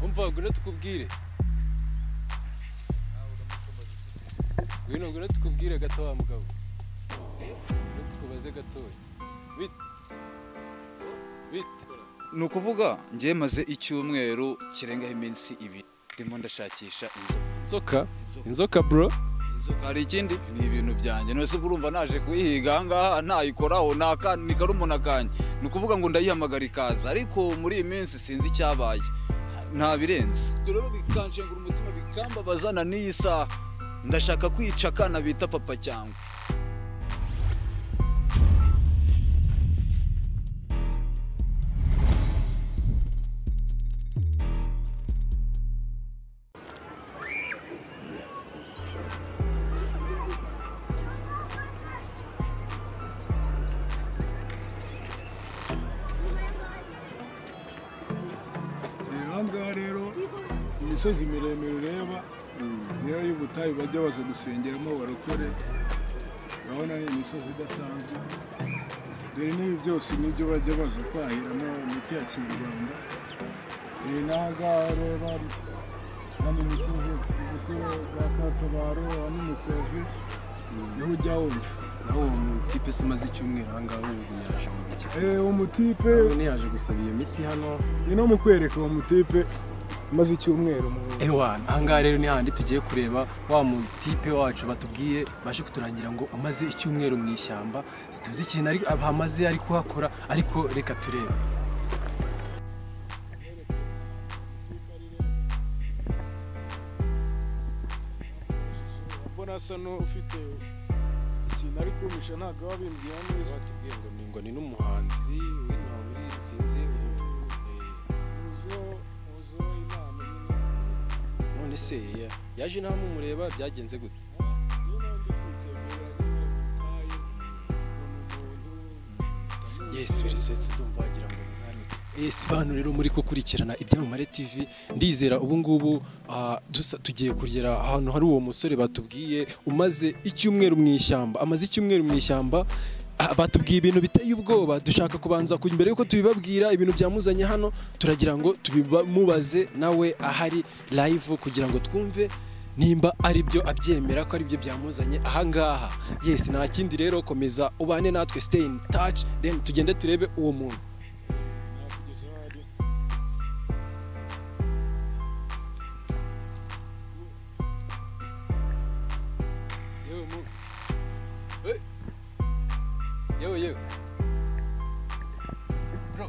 umva ngwino tukubwire ngwino ngwino tukubwire gato wa mugabo ngwino tukubaze gatoya bite bite ni ukuvuga njye maze icyumweru kirengaho iminsi ibiri ndimo ndashakisha inzu inzoka inzoka bro inzoka hari ikindi ni ibintu byanjye nose urumva naje kuyihiga ahangaha ntayikoraho ni aka- ni karumuna kanjye ni ukuvuga ngo ndayihamagara ikaza ariko muri iyi minsi sinzi icyabaye nta birenze ibyo rero bikanshengura umutima bikambabazana n'iyi saha ndashaka kwica akana bita papa cyangwa aha ngaha rero imisozi miremire ureba niyo y'ubutayu bajya baza gusengeramo barokore urabona ni imisozi idasanzwe dore n'ibi byose nibyo bajya baza kwahiramo imiti ya kinyarwanda Eh, n'aha ngaha ureba hano imisozi ibiti bwa katabaro aha ni mukovi niho ujya wumva naho uwo mutipe se umaze icyumweru aha ngaha ubu yaje mu kigo Eh, uwo mutipe ubu yaje gusaba iyo miti hano ni no mu kwereka uwo mutipe umaze icyumweru mu ewa aha ngaha rero ni hahandi tugiye kureba wa mutipe wacu batubwiye baje kuturangira ngo umaze icyumweru mu ishyamba situzi ikintu ari hamaze ari kuhakora ariko reka turebe mbona asa n'ufite ikintu ari kumisha ntabwo aba bimbwiye neza batubwiye ngo ni ngo ni n'umuhanzi w'intama muri iyi nsinzi eh, uzo uzo inama nyine none se ya- yaje nta mumureba byagenze gute niyo mpamvu kwitegura nyine ubutayu ukuntu umuntu yesi birisetse ndumva wagira ngo ni mwari we. yesi bantu rero muri gukurikirana ibyamamare tv ndizera ubu ngubu ah, dusa- tugiye kugera ahantu hari uwo musore batubwiye umaze icyumweru mu ishyamba amaze icyumweru mu ishyamba ah, batubwiye ibintu biteye ubwoba dushaka kubanza ku- mbere yuko tubibabwira ibintu byamuzanye hano turagira ngo tubimubaze nawe ahari live kugira ngo twumve nimba ari byo abyemera ko ari byo byamuzanye ahangaha yesi nta kindi rero komeza ubane natwe stay in touch then tugende turebe uwo muntu nakugeza aho ari yewe mu Hey. yewe yewe bro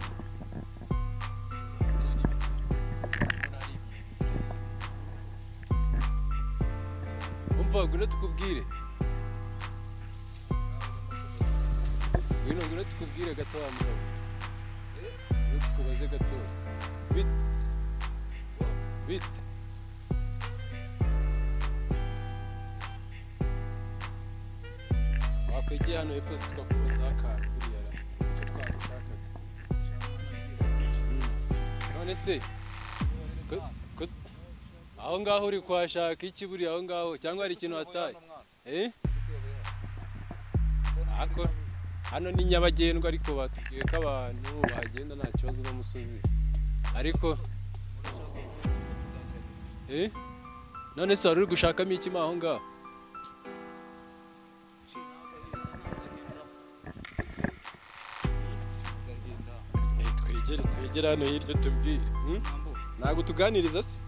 umva ngwino tukubwire ngwino ngwino tukubwire gato wa mugabo ngwino tukubaze gato bite bite wakwegeye hano hepfo se tukakubazaho akantu buriya ra icyo twagushakaga Mm. none se ko- ko- aho ngaho uri kuhashaka iki buriya aho ngaho cyangwa hari ikintu wataye Eh? Ako- hano ni nyabagendwa ariko batubwiye ko abantu bagenda nta kibazo n'umusozi ariko Eh? none se wari uri gushakamo iki mo aho ngaho Eh, twegere twegere hano hirya tubwire Hmm? ntabwo tuganiriza se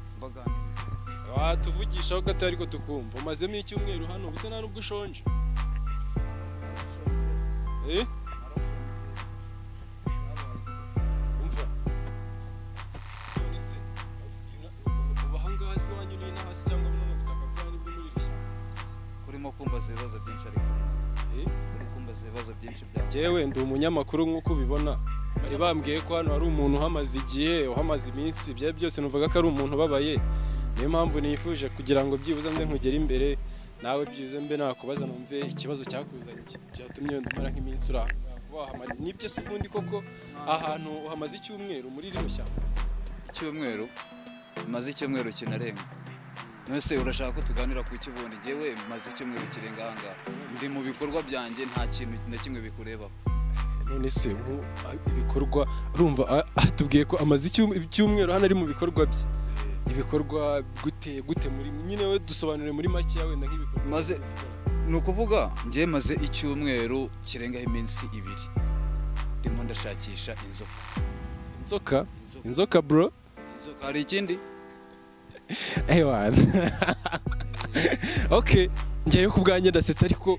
watuvugishaho gato ariko tukumva umazemo icyumweru hano ubusa nta nubwo ushonje Eh? umva none se uba ahangaha se wanyu ni inaha se cyangwa buno ni ubutaka bwanyu bwo muri iri shyamba urimo kumbaza ibibazo byinshi ariko Eh? uri kumbaza ibibazo byinshi byawe Jyewe ndi umunyamakuru nk'uko ubibona bari bambwiye ko hano hari umuntu uhamaze igihe uhamaze iminsi ibyo byose numvaga ko ari umuntu ubabaye niyo mpamvu nifuje kugira ngo byibuze nze nkugere imbere nawe byibuze mbe nakubaza numve ikibazo cyakuzanye iki- cyatumye wenda umara nk'iminsi uri aha ngaha. Kuba wahamara nibyo se ubundi koko ahantu uhamaze icyumweru muri rino shyamba icyumweru maze icyumweru kinarenga nose urashaka ko tuganira ku kibundi njyewe maze icyumweru kirenga ahangaha ndi mu bikorwa byanjye nta kintu na kimwe bikureba none se ubu ibikorwa urumva a- atubwiye ko amaze icyum- icyumweru hano ari mu bikorwa bye ibikorwa gute gute muri nyine we dusobanure muri make wenda nk'ibikorwa Maze- ni ukuvuga njye maze icyumweru kirengaho iminsi ibiri ndimo ndashakisha inzoka inzoka inzoka inzoka bro inzoka hari ikindi ewana okay ngewe ku bwanjye ndasetsa ariko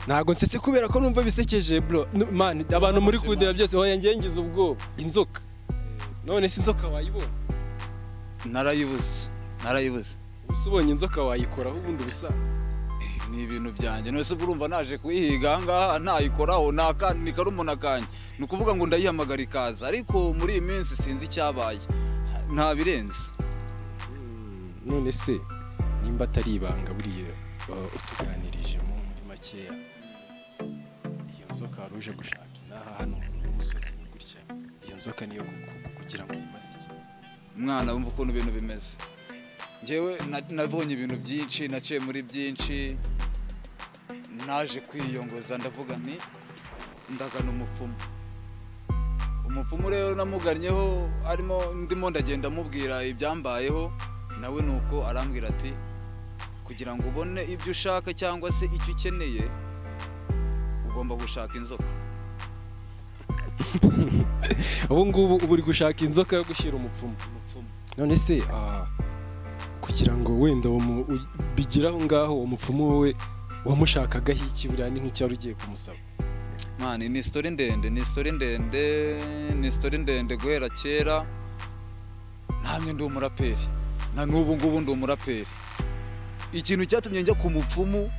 ntabwo nsetse kubera ko numva bisekeje bro Nu- man abantu muri kundeba byose oya ngewe ngize ubwoba inzoka none se inzoka wayibona narayibuze narayibuze ubuse ubonye inzoka wayikoraho ubundi ubusanzwe Eh, ni ibintu byanjye none se ubwo urumva naje kuyihiga ahangaha ntayikoraho ni aka- ni karumuna kanjye ni ukuvuga ngo ndayihamagara ikaza ariko muri iyi minsi sinzi icyabaye nta birenze none se nimba atari ibanga buriya uh, utuganirije mu muri makeya iyo nzoka wari uje gushaka inaha hano mu musozi ni gutya iyo nzoka niyo ku- ku- kugira ngo imaze iki mwana wumva ukuntu ibintu bimeze njyewe na- nabonye ibintu byinshi naciye muri byinshi naje kwiyongoza ndavuga nti ndagana umupfumu umupfumu rero namugannyeho arimo ndimo ndagenda amubwira ibyambayeho nawe nuko arambwira ati kugira ngo ubone ibyo ushaka cyangwa se icyo ukeneye ugomba gushaka inzoka ubu ngubu uba uri gushaka inzoka yo gushyira umupfumu umupfumu none se ah, kugira ngo wenda uwo mu- u- bigire aho ngaho uwo mupfumu wowe wamushakagaho iki buriya ni nk'icyari ugiye kumusaba mwana ni isitori ndende ni isitori ndende ni isitori ndende guhera kera namwe ndi umuraperi na n'ubu ngubu ndi umuraperi ikintu cyatumye njya ku mupfumu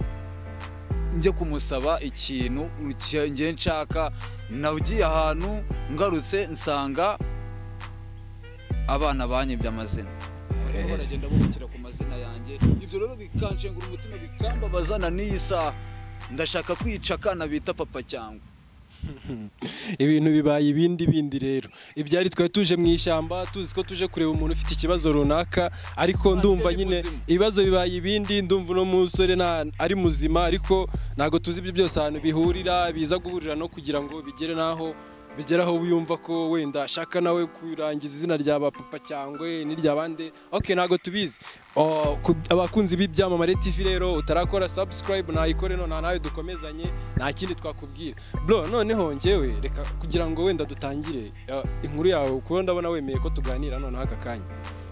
njya kumusaba ikintu cya- njye nshaka nagiye ahantu ngarutse nsanga abana banyibye amazina barimo baragenda bubakira ku mazina yanjye ibyo rero bikanshengura umutima bikambabazana n'iyi saha ndashaka kwica akana bita papa cyangwa ibintu bibaye ibindi bindi rero ibyari twari tuje mu ishyamba tuzi ko tuje kureba umuntu ufite ikibazo runaka ariko ndumva nyine ibibazo bibaye ibindi ndumva uno musore nta- ari muzima ariko ntabwo tuzi ibyo byose ahantu bihurira biza guhurira no kugira ngo bigere n'aho bigeraho wiyumva ko wenda ashaka nawe kurangiza izina rya ba papa cyangwa n'irya bande ok ntabwo tubizi Oh, ku- abakunzi b'ibyamamare tv rero utarakora subscribe nayikore none nawe dukomezanye nta kindi twakubwira bro noneho ngewe reka kugira ngo wenda dutangire uh, inkuru yawe kuko ndabona wemeye ko tuganira noneho aka kanya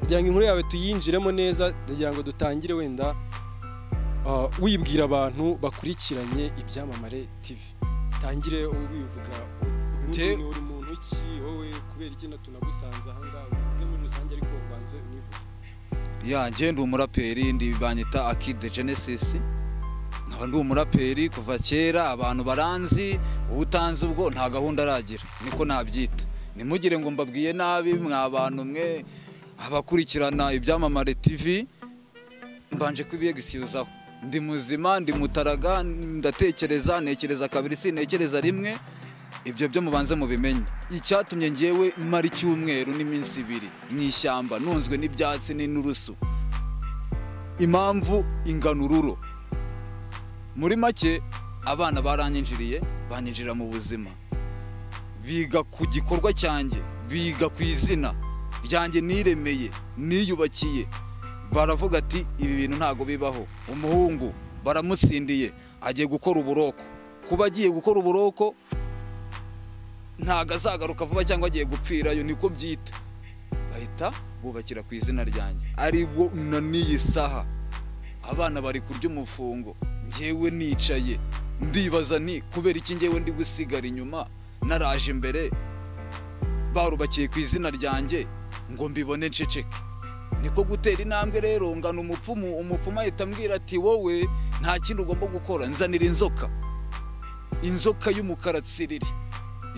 kugira ngo inkuru yawe tuyinjiremo neza kugira ngo dutangire wenda uh, wibwira abantu bakurikiranye ibyamamare tv tangire wivuga Njye- wowe uri muntu ki wowe kubera iki tunagusanze ahangaha uvuge muri rusange ariko ubanze univuge ya njye ndi umuraperi ndi banyita akide genesis nkaba ndi umuraperi kuva kera abantu baranzi uwo utanzi ubwo nta gahunda aragira niko nabyita ntimugire ngo mbabwiye nabi mwa bantu mwe abakurikirana ibyamamare tv mbanje kubiyegisyuzaho ndi muzima ndi mutaraga ndatekereza ntekereza kabiri sintekereza rimwe ibyo byo mubanze mubimenye icyatumye ngewe mara icyumweru n'iminsi ibiri mu ishyamba nunzwe n'ibyatsi n'inturusu impamvu inganururo muri make abana baranyinjiriye banyinjira mu buzima biga ku gikorwa cyanjye biga ku izina ryanjye niremeye niyubakiye baravuga ati ibi bintu ntabwo bibaho umuhungu baramutsindiye agiye gukora uburoko kuba agiye gukora uburoko ntago azagaruka vuba cyangwa agiye gupfirayo niko byita bahita bubakira ku izina ryanjye ari bo na n'iyi saha abana bari kurya umufungo ngewe nicaye ndibaza ni kubera iki ngewe ndi gusigara inyuma naraje imbere barubakiye ku izina ryanjye ngo mbibone nceceke niko gutera intambwe rero ngana umupfumu umupfumu ahita ambwira ati wowe nta kindi ugomba gukora nzanira inzoka inzoka y'umukara tsiriri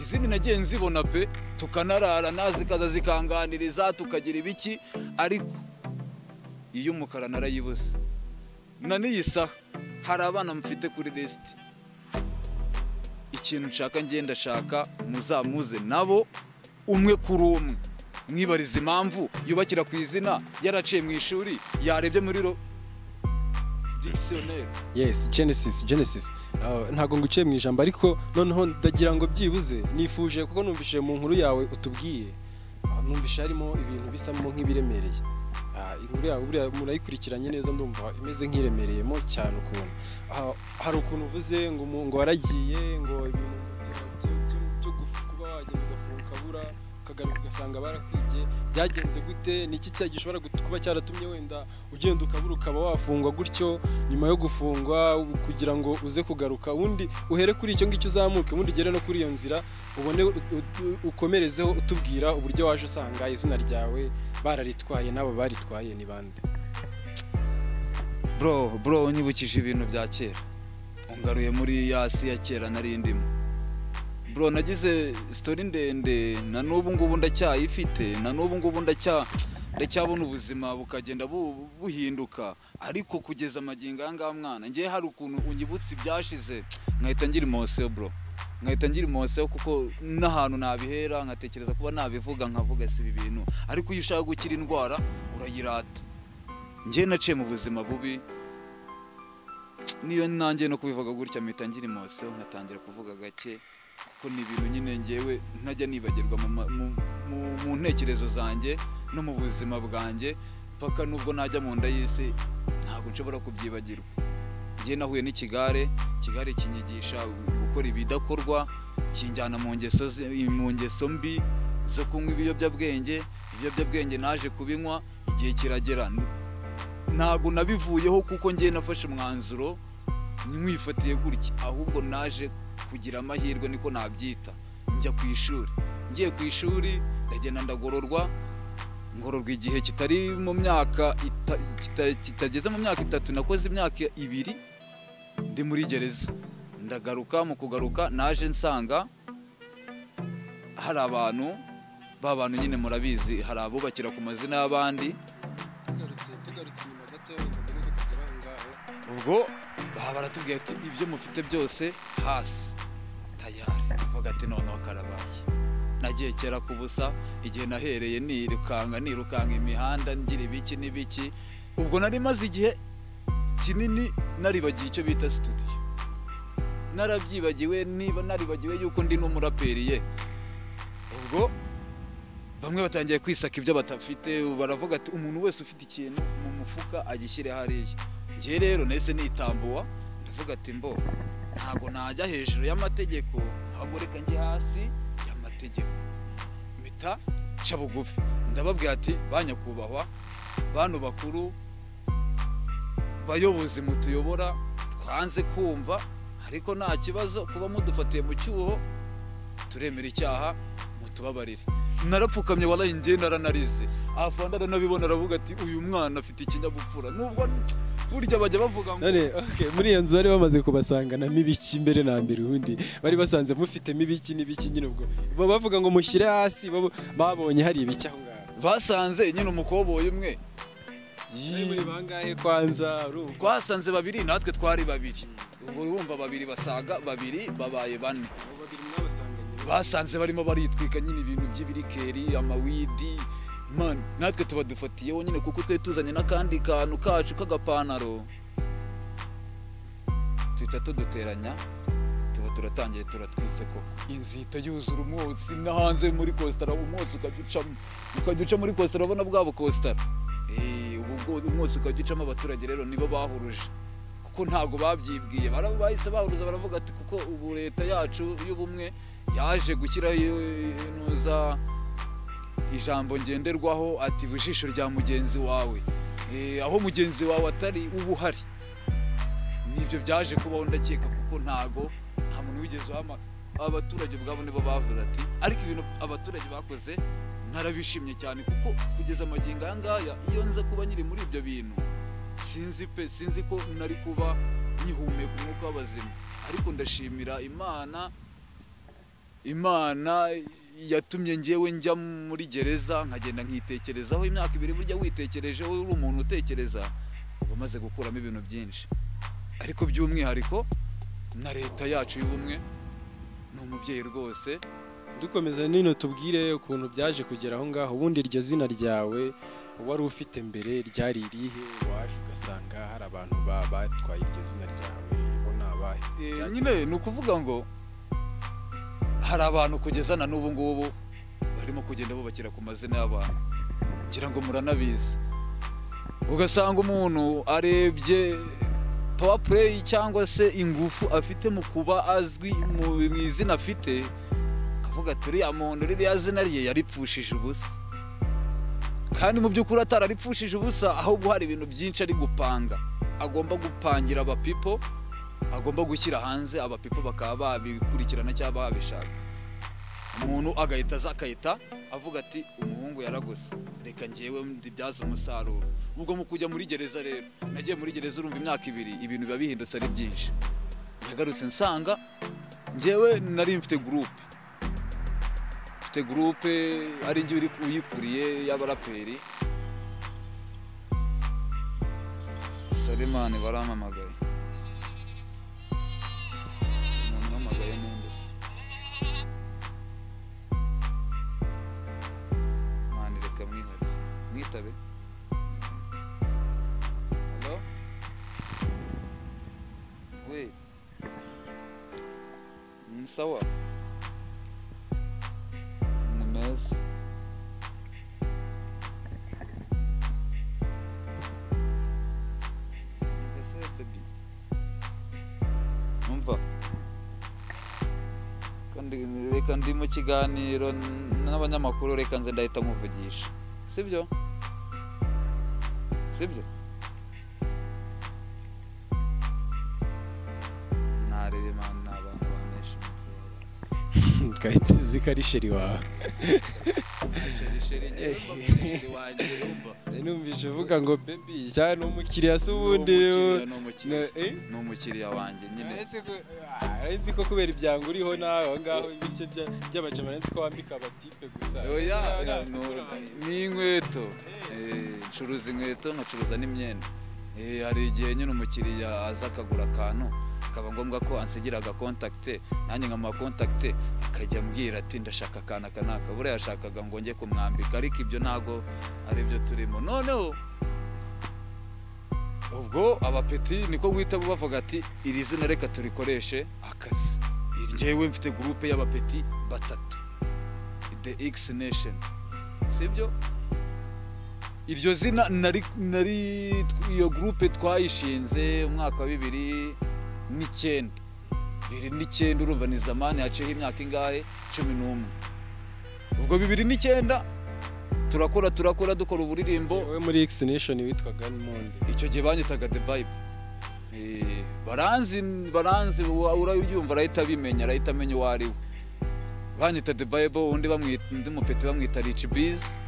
izindi nagiye nzibona pe tukanarara nazikaza zikanganiriza tukagira ibiki ariko iyo umukara narayibuze na n'iyi saha hari abana mfite kuri lisiti ikintu nshaka ngenda shaka muzamuze nabo umwe kuri umwe mwibariza impamvu yubakira ku izina yaraciye mu ishuri yarebye muri ro dictionnaire yes genesis genesis Uh, ntabwo nguciye mu ijambo ariko noneho ndagira ngo byibuze nifuje kuko numvise mu nkuru yawe utubwiye uh, numvise harimo ibintu bisamo nk'ibiremereye Ah, buriya buriya murayikurikiranye neza ndumva imeze nk'iremereyemo cyane ukuntu Ah, hari ukuntu uvuze ngo umu- ngo waragiye ngo ibintu bya- byo- byo- byo gufu- kuba wagenda ugafunga ukabura ukagaruka ugasanga barakwibye byagenze gute ni iki cyaha gishobora gut- kuba cyaratumye wenda ugenda ukabura ukaba wafungwa gutyo nyuma yo gufungwa u- kugira ngo uze kugaruka ubundi uhere kuri icyo ngicyo uzamuke ubundi ugere no kuri iyo nzira ubone u- u- ukomerezeho utubwira uburyo waje usanga izina ryawe bararitwaye n'abo baritwaye ni bande bro bro unyibukije ibintu bya kera ungaruye muri ya si ya kera nari ndimo bro nagize sitori ndende na n'ubu ngubu ndacyayifite na n'ubu ngubu ndacya ndacyabona ubuzima bukagenda bu- buhinduka ariko kugeza amagingo aya ngaya mwana ngewe hari ukuntu unyibutsa ibyashize nkahita ngira imosiyo bro nkahita ngira imosiyo kuko n'ahantu nabihera nkatekereza kuba nabivuga nkavuga si ibi bintu ariko iyo ushaka gukira indwara urayirata njye naciye mu buzima bubi niyo nanjye no kubivuga gutya mpita ngira imosiyo nkatangira kuvuga gake kuko ni ibintu nyine ngewe ntajya nibagirwa mu ma- mu- mu- mu ntekerezo zanjye no mu buzima bwanjye mpaka nubwo najya mu nda y'isi ntabwo nshobora kubyibagirwa njye nahuye n'ikigare ikigare kinyigisha gukora ibidakorwa kinjyana mu ngeso zi- mu ngeso mbi zo kunywa ibiyobyabwenge ibiyobyabwenge naje kubinywa igihe kiragera ntabwo nabivuyeho kuko ngiye nafashe umwanzuro ntimwifatiye gutya ahubwo naje kugira amahirwe niko nabyita njya ku ishuri ngiye ku ishuri ndagenda ndagororwa ngororwa igihe kitari mu myaka ita- kita- kitageze mu myaka itatu nakoze imyaka ibiri ndi muri gereza ndagaruka mu kugaruka naje nsanga hari abantu ba bantu nyine murabizi hari abubakira ku mazina y'abandi tugarutse tugarutse inyuma gato wenda mbere yuko tugera aho ngaho ubwo baba baratubwiye ati ibyo mufite byose hasi tayari tuvuga ati noneho karabaye nagiye kera ku busa igihe nahereye nirukanga nirukanga imihanda ngira ibiki n'ibiki ubwo nari maze igihe kinini naribagiye icyo bita studio narabyibagiwe niba naribagiwe yuko ndi n'umuraperi ye ubwo bamwe batangiye kwisaka ibyo batafite baravuga ati umuntu wese ufite ikintu mu mufuka agishyire hariya njye rero nahise nitambuwa ndavuga ati mbo ntabwo najya hejuru y'amategeko ahubwo reka njye hasi y'amategeko mpita nca bugufi ndababwira ati ba nyakubahwa bantu bakuru bayobozi mutuyobora twanze kumva ariko nta kibazo kuba mudufatiye mu cyuho turemera icyaha mutubabarire narapfukamye waraye njye naranarize afande aranabibona aravuga ati uyu mwana afite ikinyabupfura nubwo burya bajya bavuga ngo none okay, muri iyo nzu bari bamaze kubasanga na mibiki mbere na mbere ubundi bari basanze mufitemo ibiki n'ibiki nyine ubwo bo bavuga ngo mushyire hasi babo- babonye hari ibiki aho ngaho basanze nyine umukoboyi umwe Ari muri bangahe kwanza urumva twasanze babiri natwe twari babiri ubu urumva babiri basaga babiri babaye bane abo babiri mwabasanganye basanze barimo baritwika nyine ibintu by'ibirikeri amawidi mani natwe tuba dufatiyeho nyine kuko twari tuzanye n'akandi kantu kacu k'agapantaro tuhita tuduteranya tuba turatangiye turatwitse koko inzu ihita yuzura umwotsi no hanze muri kositara umwotsi ukajya ucamo ukajya uca muri kositara urabona bwa bukositara Eh, ubu bwo- umwotsi ukajya ucamo abaturage rero nibo bahuruje kuko ntabwo babyibwiye bara- bahise bahuruza baravuga ati kuko ubu leta yacu y'ubumwe yaje gushyiraho iyo- ino za ijambo ngenderwaho ati ijisho rya mugenzi wawe Eh, aho mugenzi wawe atari uba uhari nibyo byaje kubaho ndakeka kuko ntago nta muntu wigeze uhama abaturage ubwabo nibo bavuze ati ariko ibintu abaturage bakoze narabishimye cyane kuko kugeza amagingo aya ngaya iyo nza kuba nyiri muri ibyo bintu sinzi pe sinzi ko nari kuba nyihumeka umwuka w'abazima ariko ndashimira imana imana yatumye ngewe njya muri gereza nkagenda nkitekerezaho imyaka ibiri burya witekerejeho uri umuntu utekereza uba umaze gukuramo ibintu byinshi ariko by'umwihariko na leta yacu y'ubumwe ni umubyeyi rwose dukomeza nino tubwire ukuntu byaje kugera aho ngaho ubundi iryo zina ryawe wari ufite mbere ryari irihe waje ugasanga hari abantu ba- batwaye iryo zina ryawe bo ni abahe Eh, Byagenze nyine ni ukuvuga ngo hari abantu kugeza na n'ubu ngubu barimo kugenda bubakira ku mazina y'abantu ngira ngo muranabizi ugasanga umuntu arebye pawa pureyi cyangwa se ingufu afite mu kuba azwi mu mu izina afite akavuga ati uriya muntu ririya zina rye yaripfushije ubusa kandi mu by'ukuri atararipfushije ubusa ahubwo hari ibintu byinshi ari gupanga agomba gupangira abapipo agomba gushyira hanze abapipo bakaba babikurikirana cyangwa babishaka umuntu agahita aza akahita avuga ati umuhungu yaragutse reka ngewe ndibyaze umusaruro ubwo mu kujya muri gereza rero nagiye muri gereza urumva imyaka ibiri ibintu biba bihindutse ari byinshi nagarutse nsanga ngewe nari mfite gurupe mfite gurupe ari njye uri- uyikuriye y'abaraperi salimani barampamagaye umuntu umpamagaye n'undi se mani reka mwihabe mwitabe halo we ni sawa ni meza Ese baby umva kandi reka ndi mu kiganiro n- n'abanyamakuru reka nze ndahita nkuvugisha sibyo sibyo nareba imana ni abantu banesha Kayitezi karisheri wawe sheri ngewe mba mwishiri wanjye urumva numvise uvuga ngo bebi cyane ni umukiriya si Ni ubundi umukiriya, ni ne- umukiriya eh? ni umukiriya wanjye nyine Ese ko arenzi ko kubera ibyango uriho nawe aho ngaho ibice by'abajama arenzi ko wambika abatipe gusa oya Nawe oya, nawe no- nawe. ni inkweto Eh, ncuruza inkweto nkacuruza n'imyenda Eh, hari igihe nyine umukiriya aza akagura akantu akaba ngombwa ko ansigira agakontakite nanjye nkamukontakite akajya ambwira ati ndashaka akantu aka n'aka buriya yashakaga ngo njye kumwambika ariko ibyo ntabwo ari byo turimo noneho ubwo abapeti niko guhita bavuga ati iri zina reka turikoreshe akazi njyewe mfite gurupe y'abapeti batatu the x nation sibyo iryo zina nari nari iyo gurupe twayishinze umwaka wa bibiri n'icyenda bibiri n'icyenda urumva ni zamani haciyeho imyaka ingahe cumi n'umwe ubwo bibiri n'icyenda turakora turakora dukora uburirimbo wowe muri X Nation witwaga Monde icyo gihe banyitaga the bible Eh, baranzi baranzi wa- urayumva arahita abimenya arahita amenya uwo ari we banyita the bible undi bamwita undi mupeti bamwita rich biz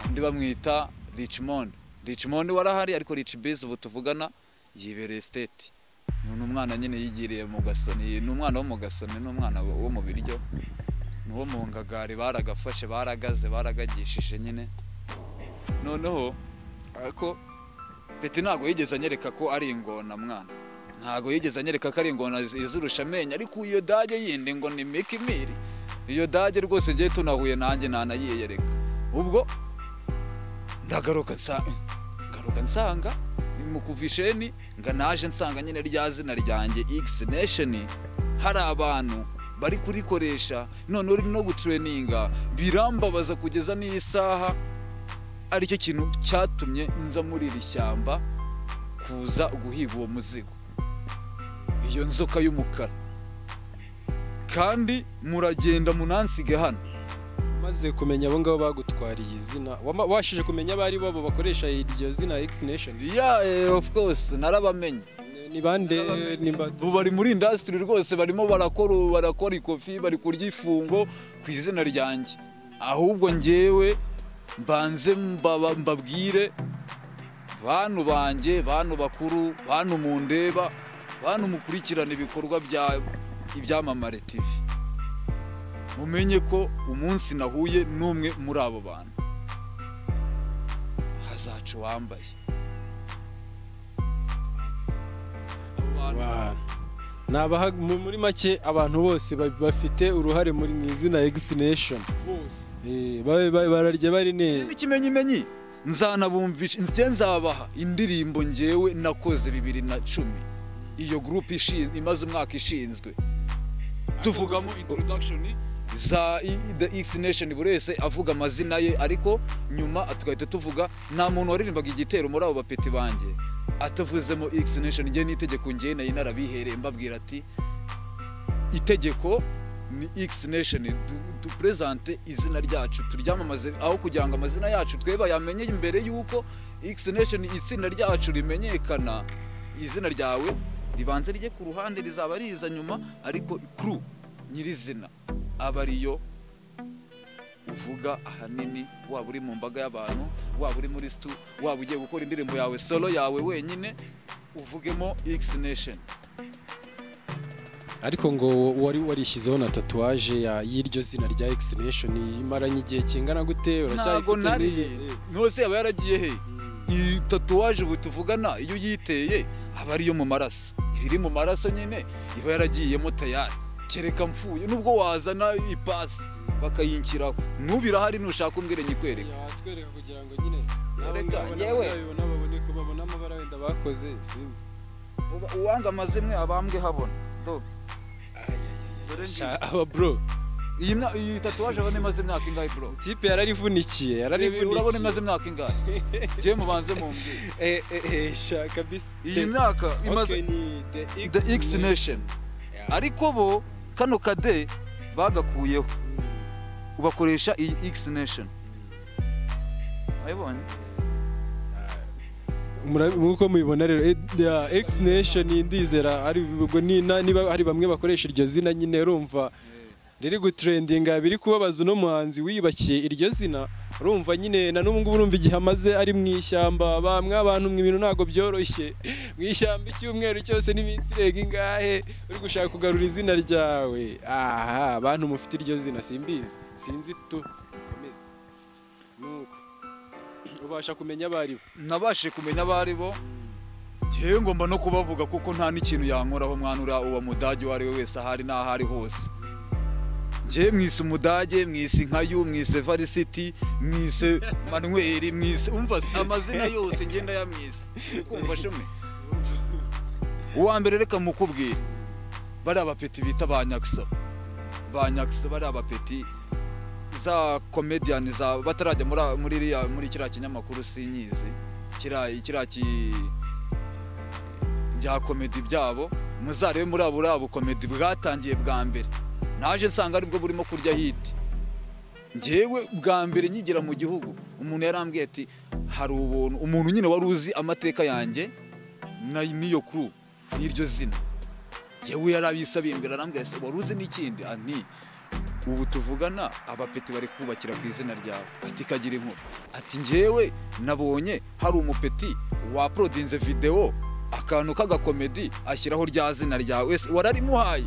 undi bamwita richmond richmond warahari ariko rich biz ubu tuvugana yibereye state ni umwana nyine yigiriye mu gasoni ni umwana wo mu gasoni ni umwana wo mu biryo ni uwo mu ngagari baragafashe baragaze baragagishije nyine noneho ariko peti ntabwo yigeze anyereka ko ari ingona mwana ntabwo yigeze anyereka ko ari ingona iz- izirusha amenyo ariko iyo dage yindi ngo ni mikimiri iyo dage rwose ngiye tunahuye nanjye ntanayiyereka ubwo ndagaruka nsa- ngaruka nsanga mu kuva isheni ngo naje nsanga nyine rya zina ryanjye x nation hari abantu bari kurikoresha none uri no gutureninga birambabaza kugeza n'iyi saha aricyo kintu cyatumye nza muri iri shyamba kuza guhiga uwo muzigo iyo nzoka y'umukara kandi muragenda munansige hano umaze kumenya abo ngabo bagutwariye izina wama- washije kumenya abo ari bo bakoresha iryo zina X Nation ya yeah, of course narabamenye ni bande nimba ubu bari muri indasitiri rwose barimo barakora barakora ikofi bari kurya ifungo ku izina ryanjye ahubwo ngewe mbanze mbaba- mbabwire bantu banjye bantu bakuru bantu mundeba bantu mukurikirana ibikorwa bya ibyamamare tv mumenye ko umunsi nahuye n'umwe muri abo bantu hazaca uwambaye abo bantu Wow. Ni abaha- mu- muri make abantu bose ba- bafite uruhare muri mu izina X Nation bose Eh, ba- ba- bararya bari Ibi neza n'ikimenyimenyi nzanabumvisha njye nzabaha indirimbo ngewe nakoze bibiri na cumi iyo gurupe imaze umwaka ishinzwe tuvugamo introduction za i- i- the X Nation buri wese avuga amazina ye ariko nyuma tugahita tuvuga nta muntu waririmbaga igitero muri abo bapeti banjye atavuzemo X Nation njye n'itegeko njye nayo narabihereye mbabwira ati itegeko ni X Nation du- dupresente izina ryacu turyamamaze aho kugira ngo amazina yacu tweba yamenye imbere y'uko X Nation itsinda ryacu rimenyekana izina ryawe ribanza rijye ku ruhande rizaba riza nyuma ariko kuru nyirizina aba ariyo uvuga ahanini waba uri mu mbaga y'abantu waba uri muri situ waba ugiye gukora indirimbo yawe solo yawe wenyine uvugemo X Nation ariko ngo wari warishyizeho na tatuwaje ya- y'iryo zina rya X Nation imaranye igihe kingana gute ntabwo uracyayifite nari n'iyi? ntose yaba yaragiye he iyi tatuwaje ubu tuvugana iyo uyiteye aba ariyo mu maraso iba iri mu maraso nyine iba yaragiyemo tayari kereka mfuye nubwo wazana ipasi bakayinshyiraho n'ubu irahari nushaka umbwire nyikwereke watwereka kugira ngo nyine Reka, yewe. babone ko babona amabara wenda bakoze sinzi Uba- uwanga amazimwe abambwe habona Dobe. Dore ngiyi. Sha- aba bro iyi mya- iyi tatuwaje abona imaze imyaka ingahe bro tipe yararivunikiye urabona yararivunikiye imaze imyaka ingahe njye mubanze mumbwire eh eh eh sha kabisa iyi myaka imaze Okay, ni the X, the X Nation Yeah. ariko bo kano kade bagakuyeho ubakoresha iyi X Nation wabibonye Mura- Nk'uko mubibona rero eh, ya X Nation ndizera ari ubwo ni- na- niba hari bamwe bakoresha iryo zina nyine urumva riri gutrendinga biri kubabaza uno muhanzi wiyubakiye iryo zina urumva nyine na n'ubu ngubu urumva igihe amaze ari mu ishyamba bamwe abantu mu ibintu ntabwo byoroshye mu ishyamba icyumweru cyose n'iminsi irenga ingahe uri gushaka kugarura izina ryawe aha bantu mufite iryo zina simbizi sinzi tu bikomeze nuko ubasha kumenya abo ari bo nabashe kumenya abo ari bo ngewe ngomba no kubavuga kuko nta n'ikintu yankoraho mwana uriya uwo mudage uwo ari we wese ahari n'aho ari hose ngewe mwise umudage mwise inkayu mwise varisiti mwise manweri mwise umva amazina yose ngenda yamwise kumva shome uwa mbere reka mukubwire bariya bapeti bita ba nyakisa ba nyakisa bariya bapeti za komediyani za batarajya muri muri iriya- muri kiriya kinyamakuru sinyizi kiriya kiriya ki bya komedi byabo muzarebe muri abo uriya bukomedi bwatangiye bwa mbere naje nsanga aribwo burimo kurya hiti ngewe bwa mbere nyigira mu gihugu umuntu yarambwiye ati hari ubuntu umuntu nyine wari uzi amateka yanjye na- n'iyo kuru n'iryo zina yewe yarabisabiye imbere arambwira ati wari uzi n'ikindi ani ubu tuvugana abapeti bari kubakira ku izina ryawe ati kagira inkuru ati ngewe nabonye hari umupeti waporodinze videwo akantu k'agakomedi ashyiraho rya zina ryawe wese wararimuhaye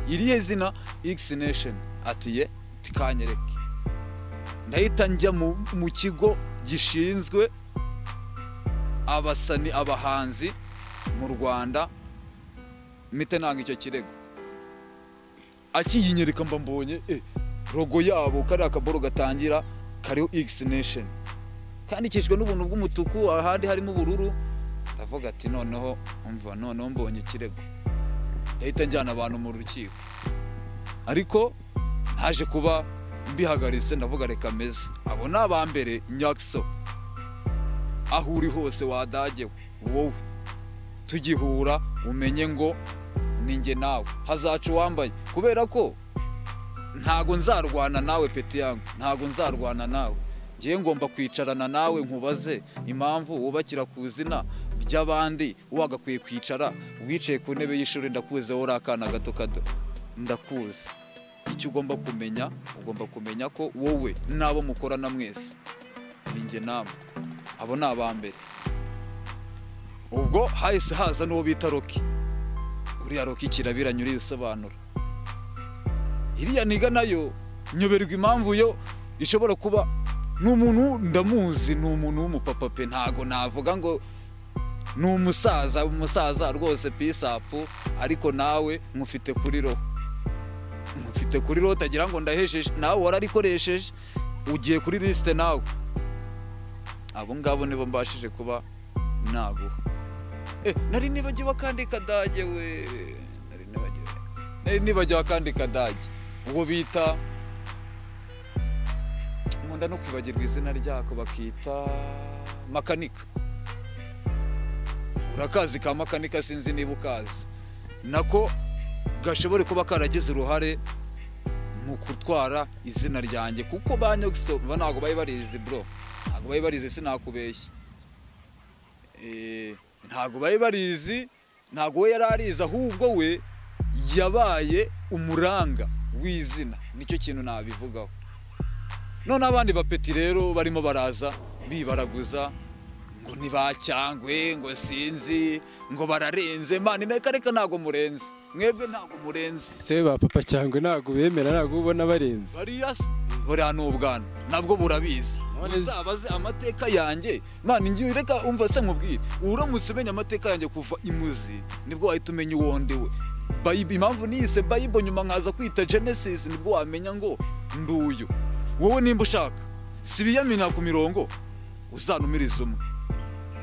irihe zina X Nation ati ye tikanyereke ndahita njya mu, mu kigo gishinzwe abasani abahanzi mu Rwanda mite nanga icyo kirego akiyinyereka mba mbonye eh, rogo yabo kariya kaboro gatangira kariho X Nation kandikishijwe n'ubuntu bw'umutuku ahandi harimo ubururu ndavuga ati noneho umva noneho mbonye ikirego ndahita njyana abantu mu rukiko ariko naje kuba mbihagaritse ndavuga reka meze abo ni aba mbere nyakso aho uri hose wadagewe wowe tugihura umenye ngo ninjye nawe hazaca uwambaye kubera ko ntago nzarwana nawe peti yangu ntago nzarwana nawe ngiye ngomba kwicarana nawe nkubaze impamvu wubakira ku izina ry'abandi wagakwiye kwicara wicaye ku ntebe y'ishuri ndakuzi wowe uri akana gato kato ndakuzi icyo ugomba kumenya ugomba kumenya ko wowe n'abo mukorana mwese ninjye namwe abo ni abambere ubwo hahise haza n'uwo bita roki uriya roki kirabiranye uriyisobanura iriya niga nayo nyoberwa impamvu yo ishobora kuba ni umuntu ndamuzi ni umuntu w'umupapa pe ntago navuga ngo ni umusaza umusaza rwose pisapu ariko nawe mufite kuri roho mufite kuri roho utagira ngo ndahejeje nawe wararikoresheje ugiye kuri lisite nawe abo ngabo nibo mbashije kuba naguha Eh, nari nibagiwe akandi kadage we nari nibagiwe nari nibagiwe akandi kadage ubwo bita nkunda no kwibagirwa izina ryako bakita makanika urakazi ka makanika sinzi niba ukazi nako gashobore kuba karagize uruhare mu gutwara izina ryanjye kuko ba nyogosoma ntabwo bari barizi bro ntabwo bari barizi sinakubeshya Eh, ntabwo bari barizi ntabwo we yari arizi ahubwo we yabaye umuranga w'izina nicyo kintu nabivugaho none abandi bapeti rero barimo baraza bibaraguza ngo ntibacyangwe ngo sinzi ngo bararenze mani reka reka ntabwo murenze mwebwe ntabwo murenze se ba papa cyangwa ntabwo bemera ntabwo ubona barenze bariya se buriya ni ubwana nabwo burabizi None- uzabaze amateka yanjye mani ngiye reka umva se nkubwire uramutse umenya amateka yanjye kuva imuzi nibwo wahita umenya uwo ndi we Bayibo- impamvu niyise bayibo nyuma nkaza kwita genesis nibwo wamenya ngo nduyu wowe nimba ushaka si ibiyamina ku mirongo uzanumirize umwe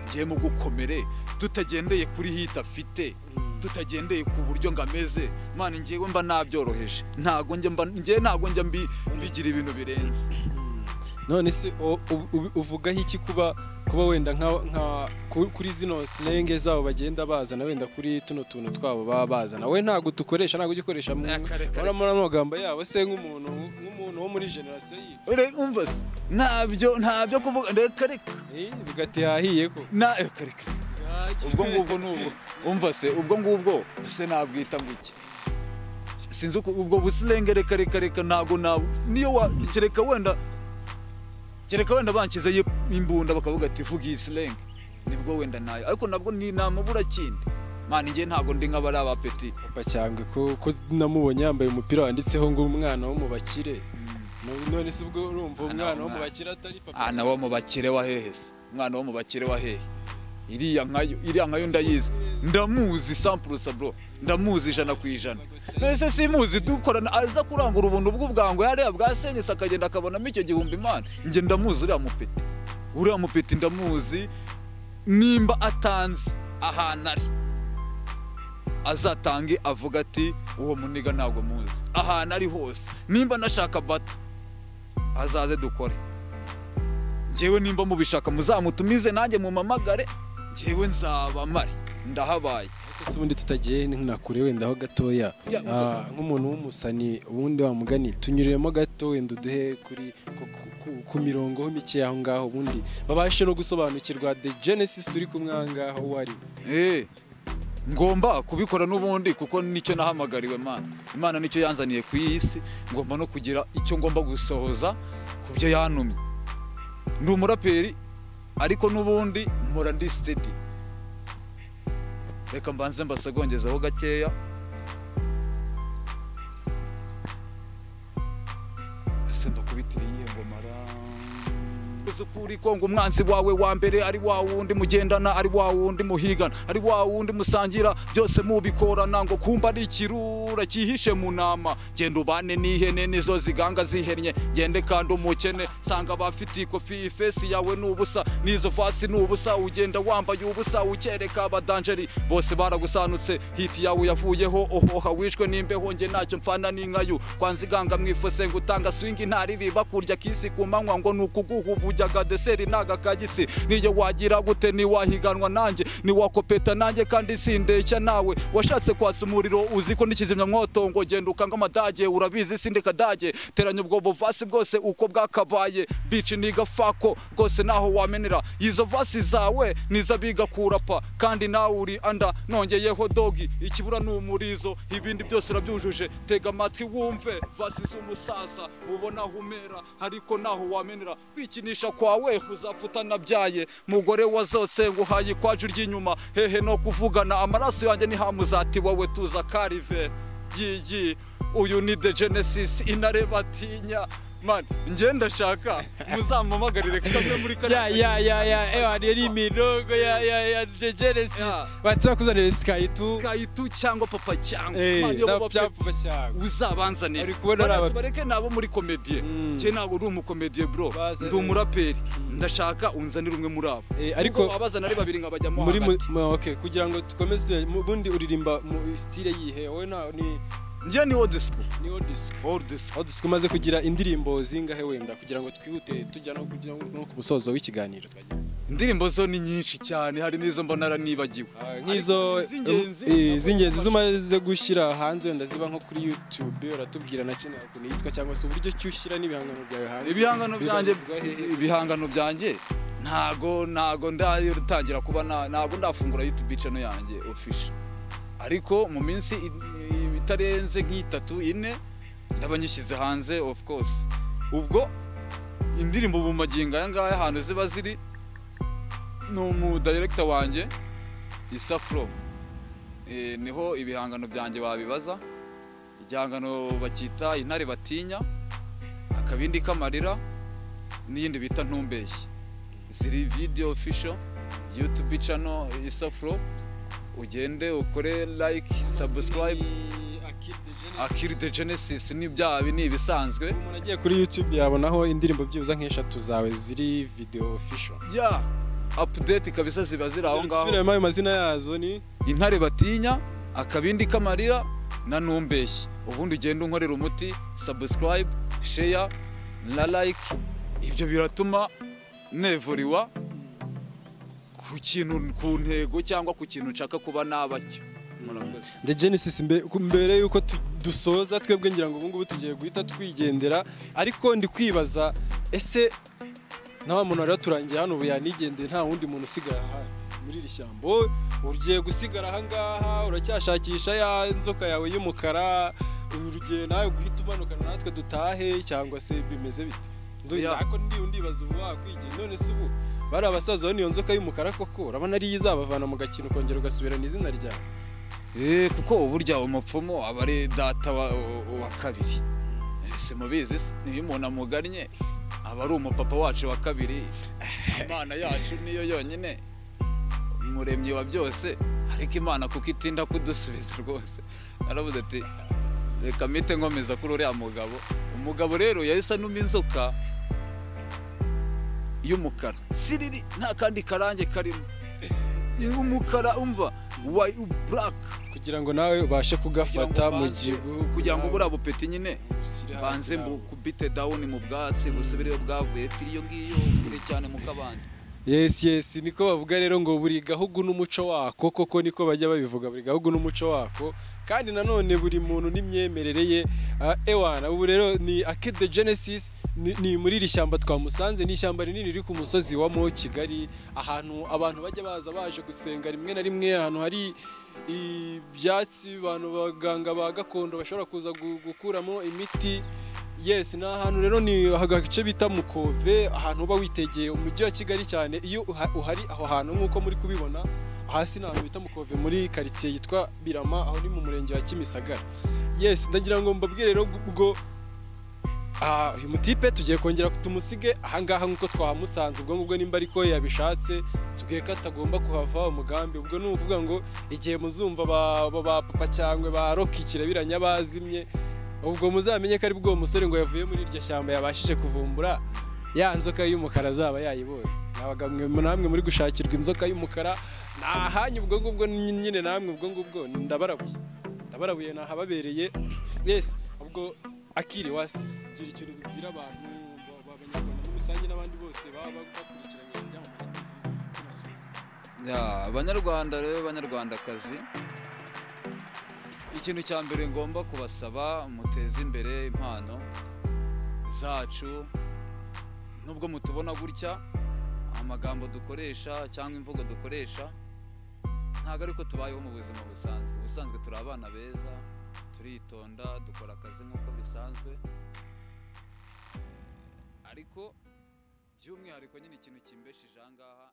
ngiye mu gukomere tutagendeye kuri hita afite tutagendeye ku buryo ngo ameze mani ngewe mba nabyoroheje ntago njye mba ngewe ntago njya mbi- mbigira ibintu birenze none se o- u- u- uvugaho iki kuba kuba wenda nka nka- ku- kuri zino silenge zabo bagenda bazana wenda kuri tuno tuntu twabo baba bazana we ntabwo tukoresha ntabwo ujya ukoresha mu- Reka, reka, muri muri amagambo yabo se nk'umuntu nk'umuntu wo muri generasiyo yibyo Ure- umva se ntabyo ntabyo kuvuga reka reka bigatera ahiye ko na reka reka ubwo ngubwo ni ubwo umva se ubwo ngubwo se nabwita ngo iki sinzi uko ubwo busirenge reka reka reka ntabwo nabu niyo wa kereka wenda kereka wenda banshyizeyo imbunda bakavuga ati vuga iyi silenge nibwo wenda nayo ariko nabwo ni namubura kindi mani njye ntabwo ndi nk'abari abapeti papa cyangwa ko ko namubonye yambaye umupira wanditseho ngo umwana wo mu bakire No- none se ubwo urumva umwana wo mu bakire atari ah papa nawe wo mu bakire wa hehe se umwana wo mu bakire wa hehe iriya nkayo iriya nkayo ndayizi ndamuzi sampurusa bro ndamuzi ijana ku ijana mbese simuzi dukorana aza kurangura ubuntu bw'ubwango yariya bwasenyese akagenda akabonamo icyo gihumbi imana njye ndamuzi uriya mupeti uriya mupeti ndamuzi nimba atanze ahantu ari azatange avuga ati uwo muniga ntabwo muzi ahantu ari hose nimba nashaka bato azaze dukore njyewe nimba mubishaka muzamutumize nanjye mumamagare njyewe nzaba mpari ndahabaye Ariko se ubundi tutagiye na kure wenda aho gatoya Ya, Ah, nk'umuntu w'umusani ubundi wamugani tunyuremo gato wenda uduhe kuri ku- ku- ku- ku mirongo ho mike aho ngaho ubundi babashe no gusobanukirwa the genesis turi kumwe aha ngaho uwo ari we. Eh, ngomba kubikora n'ubundi kuko nicyo nahamagariwe mana imana nicyo yanzaniye ku iyi si ngomba no kugira icyo ngomba gusohoza ku byo yantumye ni umuraperi ariko n'ubundi mpora ndi sitedi reka mbanze mbasagongezeho gakeya ese mbakubitire iyihe ngomara uzukuri ko ngo umwanzi wawe wa mbere ari wa wundi mugendana ari wa wundi muhigana ari wa wundi musangira byose mubikorana ngo kumba ari ikirura cyihishe mu nama genda ubane n'ihene nizo ziganga zihennye gende kandi umukene sanga abafite ikofi ifesi yawe ni ubusa n'izo vasi ni ubusa ugenda wambaye ubusa ukereka abadanjeri bose baragusanutse hiti yawe yavuyeho ohoha wishwe n'imbeho njye ntacyo mfana n'inkayu kwanziganga mwifuse ngo utanga swingi ntaribi bakurya kisi ku manywa ngo ni ukuguha ubujyaga deseri n'agakagisi niyo wagira gute ntiwahiganwa nanjye niwakopeta nanjye kandi sindeshya nawe washatse kwatsa umuriro uzi ko n'ikizimyamwoto ngo genda ukanga amadage urabizi sindi kadage teranya ubwo buvasi bwose uko bwakabaye bici nigafako rwose naho wamenera izo vasi zawe nizabiga kurapa kandi nawe uri anda nongeyeho dogi ikibura ni umurizo ibindi byose urabyujuje tega amatwi wumve vasi z'umusaza ubona aho umera ariko naho wamenera kwikinisha kwawe uzapfa utanabyaye mugore wazotse nguhaye ikwaju ry'inyuma hehe no kuvugana amaraso yanjye ntihamuzati wowe tuza karive gigi uyu ni the genesis intare batinya man njye ndashaka muzamamagarire kamwe muri ya kariya ya ya ya ewa rero imirongo ya ya ya the genesis Ya. batakuzanira sky tu gayitu cyangwa papa cyangwa Eh, Man, iyo na- baba pe- byapfa cyane uzabanzanira Ari kubona ari Bariya aba- tubareke nabo muri komediye Mm. njye ntabwo uri umukomediye bro Baze- ndi umuraperi ndashaka unzanire umwe muri abo Eh, ariko- Ubwo abazana ari babiri nkabajyamo muri mu- hagati mu- okay kugira ngo dukomeze tujye- mu- ubundi uririmba mu style yihe wowe nta ni njye ni odisipo ni odisiko odisipo odisiko umaze kugira indirimbo zingahe wenda kugira ngo twihute tujya no kugira ngo- no ku musozo w'ikiganiro twagira indirimbo zo ni nyinshi cyane hari n'izo mbona naranibagiwe nk'izo Ariko iz'ingenzi- eh, z'ingenzi zumaze gushyira hanze wenda ziba nko kuri YouTube uratubwira na channel ukuntu yitwa cyangwa se uburyo ki ushyira n'ibihangano byawe hanze ibihangano byanjye bibarizwa hehe? ibihangano byanjye ntago ntago ndatangira kuba na- ntago ndafungura youtube channel yanjye official ariko mu minsi i- i- itarenze nk'itatu ine ndaba nyishyize hanze of course ubwo indirimbo mu magingo aya ngaya ahantu ziba ziri ni umu director wanjye isafro Eh, niho ibihangano byanjye babibaza igihangano bacyita intare batinya akabindi k'amarira n'iyindi bita ntumbeshye ziri video official youtube channel isafro ugende ukore like subscribe akiri the genesis ni byabi ni ibisanzwe umuntu agiye kuri YouTube yabonaho indirimbo byibuze nk'eshatu zawe ziri video official ya update kabisa ziba ziri aho ngaho Subiramo ayo mazina yazo ni intare batinya akabindi k'amarira na ntumbeshye ubundi ugenda unkorera umuti subscribe share na like ibyo biratuma nevuriwa ku kintu ku ntego cyangwa ku kintu nshaka kuba nabacyo murakoze The Genesis mbe- ku- mbere yuko tu- dusoza twebwe ngira ngo ubungubu tugiye guhita twigendera ariko ndi kwibaza ese nta muntu wari waturangiye hano ubu yanigendeye nta wundi muntu usigara aha muri iri shyamba Wowe ugiye gusigara aha ngaha uracyashakisha ya nzoka yawe y'umukara ugiye nawe guhita umanukana natwe dutahe cyangwa se bimeze bite Ndu- Ya. ariko ndi ndibaza ubu wakwigendera none se ubu bari abasaza baniyo nzoka y'umukara koko urabona ariyo izabavana mu gakino ukongera ugasubirana izina ryawe Eh, kuko burya umupfumu aba ari data wa, wa kabiri Eh, simubizi se? niyo umuntu amugannye aba ari umupapa wacu wa kabiri imana yacu niyo yonyine umuremyi wa byose ariko imana kuko itinda kudusubiza rwose naravuze ati reka mpite nkomeza kuri uriya mugabo umugabo rero yahise anuma inzoka y'umukara siriri nta kandi karange karimo umukara umva wa buraka kugira ngo nawe ubashe kugafata mu gihugu kugira ngo buriya bupeti nyine ushyire hasi banze nawe. mbu kubite dawuni mu bwatsi busubire iyo bwavuye pfiri iyo ngiyo kure cyane mu kabande yes yes niko bavuga rero ngo buri gahugu n'umuco wako koko niko bajya babivuga buri gahugu n'umuco wako kandi nanone buri muntu n'imyemerere ye Ah, ewana ubu rero ni Akid the Genesis ni, ni muri iri shyamba twamusanze ni ishyamba rinini riri ku musozi wa Mo Kigali ahantu abantu bajya baza baje gusenga rimwe na rimwe ahantu hari ibyatsi abantu baganga ba gakondo bashobora kuza gu- gukuramo imiti Yes, ni ahantu rero ni agace bita Mukove, ahantu uba witegeye umujyi wa Kigali cyane. Iyo uha- uhari aho hantu nk'uko muri kubibona, hasi ni ahantu bita Mukove muri karitsiye yitwa Birama, aho ni mu murenge wa Kimisagara. Yes, ndagira ngo mbabwire rero ubwo ah, uyu mutipe tugiye kongera tumusige ahangaha nk'uko twahamusanze ubwo ngubwo nimba ariko yabishatse tubwiye ko atagomba kuhava umugambi ubwo ni ukuvuga ngo igihe muzumva ba, ba, ba papa cyangwe ba rock ikirabiranya bazimye ubwo muzamenye ko ari bwo musore ngo yavuye muri iryo shyamba yabashije kuvumbura ya nzoka y'umukara azaba yayibonye nabaga mwe namwe muri gushakirwa inzoka y'umukara nahanyu ubwo ngubwo ny- nyine namwe ubwo ngubwo ndabarabuye ndabarabuye nahababereye yes ubwo akiri wasigira ikintu dubwira abantu ba- b'abanyarwanda muri rusange n'abandi bose baba bakurikiranye ibyamamare by'amasubizo Ya, abanyarwanda rero banyarwandakazi ikintu cya mbere ngomba kubasaba muteze imbere impano zacu nubwo mutubona gutya amagambo dukoresha cyangwa imvugo dukoresha ntabwo ariko tubayeho mu buzima busanzwe ubusanzwe turi abana beza turitonda dukora akazi nk'uko bisanzwe ariko by'umwihariko nyine ikintu kimbesheje aha ngaha